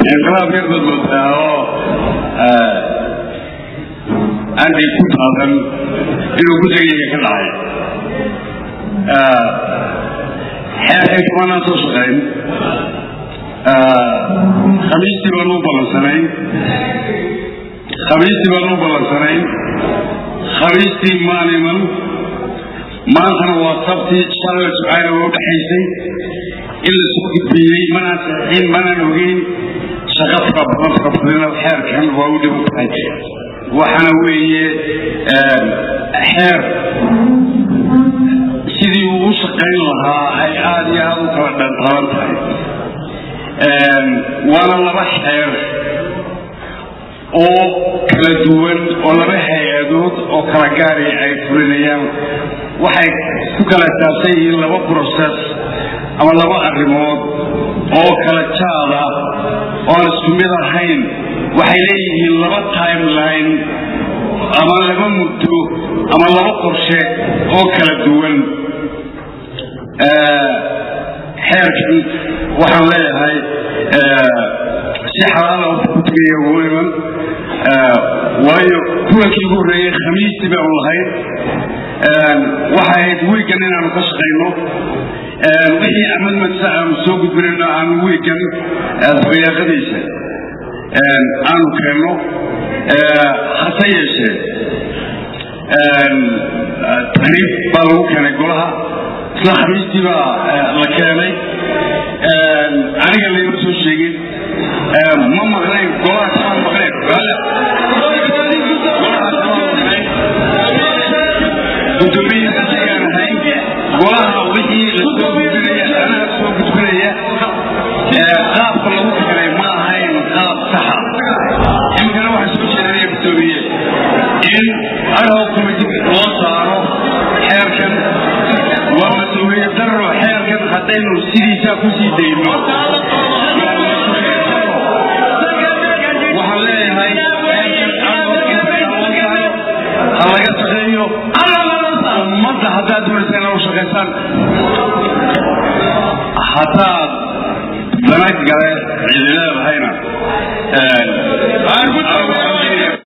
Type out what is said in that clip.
inqilaab yar baad moodaa oo aanday ku taadan inuu gudagayga ka dhacay xeerkay kumanaan soo shaqayn khamiistii baanu u ballansanayn khamiistii baanu u ballansanayn khamiistii maan iman maantana waa sabtii shalay subxaana waa udhexaysay in la soo gudbiyey manaan saxiin manaan ogeyn shaqo fara badan fara badana xeerkan waa u dhiban tahay waxaana weeye xeer sidii uu u shaqayn lahaa ay aada iyo aada u kala dhantaban tahay waana laba xeer oo kala duwan oo laba hay-adood oo kala gaari ay fulinayaan waxay ku kala saabsan yihiin laba process ama laba arrimood oo kala jaada oo aan isku mid ahayn waxay leeyihiin laba timeline ama laba muddo ama laba qorshe oo kala duwan xeerkan waxaan leeyahay si xalaala ku tegaya ugu iman waayo kulankii ugu horreeyey khamiistii baanu lahayd waxay ahayd wiigan inaanu ka shaqayno wixii axmed madsa aanu soo gudbinayno aanu wiigan dabayaaqadiisa aanu keenno hase yeeshee tahriib baa lagu keenay golaha isla khamiistii baa la keenay aniga layma soo sheegin ma maqnayn golaha kamaan maqnayn gudoomiyihiisayaan ahayn golaha wixii la soo gudbinaya anaa soo gudbinaya qaabka lagu keenay ma ahayn qaab saxa imikana waxaa soo jeedinaya gudoomiye in adhow committee loo saaro xeerkan waa mas-uuliya daro xeerkan haddaynu sidiisaa kusii dayno waxaan leeyahay ha laga shaqeeyo ummadda haddaad doonaysa inaa u shaqaysaan haddaad dana gale cidi leedahayna